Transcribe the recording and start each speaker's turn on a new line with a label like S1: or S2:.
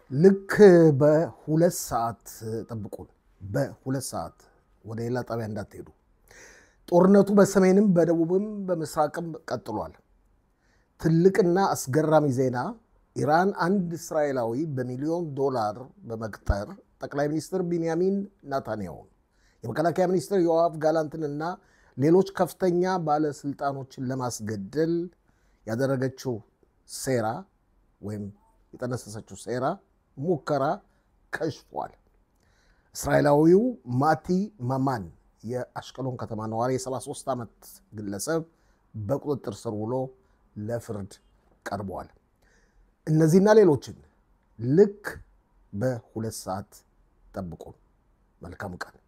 S1: ልክ በሁለት ሰዓት ጠብቁን። በሁለት ሰዓት ወደ ሌላ ጣቢያ እንዳትሄዱ። ጦርነቱ በሰሜንም በደቡብም በምስራቅም ቀጥሏል። ትልቅና አስገራሚ ዜና ኢራን አንድ እስራኤላዊ በሚሊዮን ዶላር በመቅጠር ጠቅላይ ሚኒስትር ቢንያሚን ናታንያሁን የመከላከያ ሚኒስትር ዮአቭ ጋላንትንና ሌሎች ከፍተኛ ባለስልጣኖችን ለማስገደል ያደረገችው ሴራ ወይም የጠነሰሰችው ሴራ ሙከራ ከሽፏል። እስራኤላዊው ማቲ ማማን የአሽቀሎን ከተማ ነዋሪ የ73 ዓመት ግለሰብ በቁጥጥር ስር ውሎ ለፍርድ ቀርበዋል። እነዚህና ሌሎችን ልክ በሁለት ሰዓት ጠብቁን። መልካም ቀን።